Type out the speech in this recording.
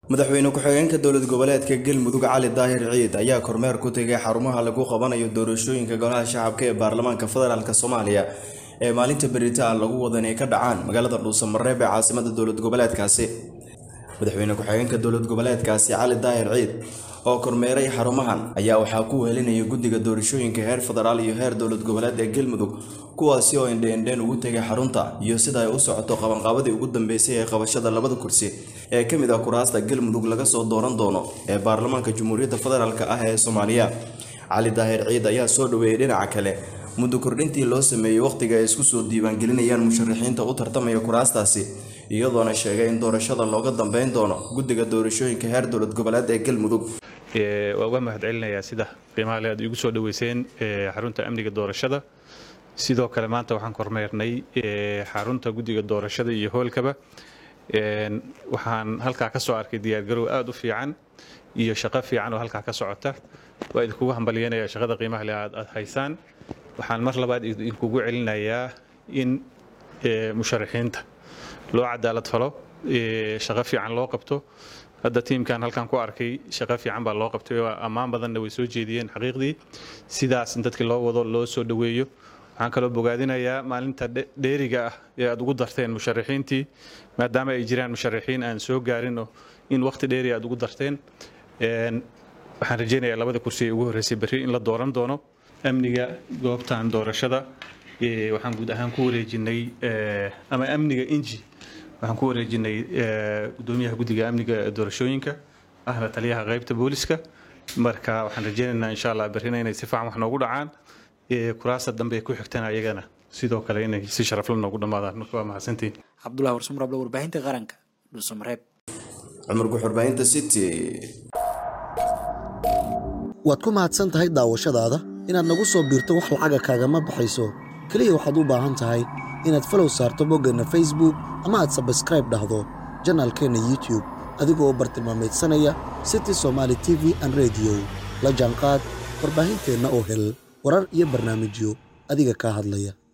madaxweyne ku-xigeenka dowlad goboleedka galmudug cali daahir ciid ayaa kormeer ku tegay xarumaha lagu qabanayo doorashooyinka golaha shacabka ee baarlamaanka federaalk soomaaliya ee maalinta beritaan lagu wada inay ka dhacaan magaalada dhuusamareeb ee caasimada dowlad goboleedkaasi madaxweyne ku-xigeenka dowlad goboleedkaasi cali daahir ciid oo kormeeray xarumahan ayaa waxaa ku wehelinaya guddiga doorashooyinka heer federaal iyo heer dowlad goboleed ee galmudug kuwaasi oo indheendheen ugu tegay xarunta iyo sida ay u socoto qabanqaabadii ugu dambeysay ee qabashada labada kursi ee ka mid ah kuraasta galmudug laga soo dooran doono ee baarlamaanka jamhuuriyadda federaalk ah ee soomaaliya cali daahir ciid ayaa soo dhaweeyey dhinaca kale muddo kordhintii loo sameeyey wakhtiga ay isku soo diiwaangelinayaan musharaxiinta u tartamaya kuraastaasi iyadoona sheegay in doorashada looga dambeyn doono guddiga doorashooyinka heer dowlad goboleed ee galmudug waa uga mahad celinayaa sida qiimaha le aad igu soo dhaweyseen xarunta amniga doorashada sidoo kale maanta waxaan kormeernay xarunta guddiga doorashada iyo hoolkaba waxaan halkaa ka soo arkay diyaargarow aada u fiican iyo shaqo fiican oo halkaa ka socota waa idinkugu hambalyanaya shaqada qiimaha le aad aad haysaan waxaan mar labaad idinkugu celinayaa in musharaxiinta loo cadaalad falo shaqo fiican loo qabto hadda tiimkan halkan ku arkay shaqo fiican baa loo qabtay oo ammaan badanna way soo jeediyeen xaqiiqdii sidaas in dadkii loo wado loo soo dhoweeyo waxaan kaloo bogaadinayaa maalinta dheeriga ah ee aad ugu darteen musharaxiintii maadaama ay jiraan musharaxiin aan soo gaarin in waqti dheeri aad ugu darteen waxaan rajaynayaa labada kursi ee ugu horreysay berri in la dooran doono amniga goobtan doorashada waxaan guud ahaan ku wareejinay ama amniga inji waxaan ku wareejinay gudoomiyaha guddiga amniga doorashooyinka ahna taliyaha qaybta booliska marka waxaan rajaynaynaa insha allah berrina inay si fiican wax noogu dhacaan kuraasta dambe ku xigtana ayagana sidoo kale inay si sharafla noogu dhammaadaan marka waa mahadsantiin cabdulahi warsumrable warbaahinta qaranka dhuusamareeb cumar guxurbaahinta city waad ku mahadsan tahay daawashadaada inaad nagu soo biirto wax lacaga kaagama baxayso keliya waxaad u baahan tahay inaad falow saarto boggeenna facebook ama aad sabskraib dhahdo janaalkeenna youtube adigoo bartilmaameedsanaya city somaali t v an rediyo la jaanqaad warbaahinteenna oo hel warar iyo barnaamijyo adiga kaa hadlaya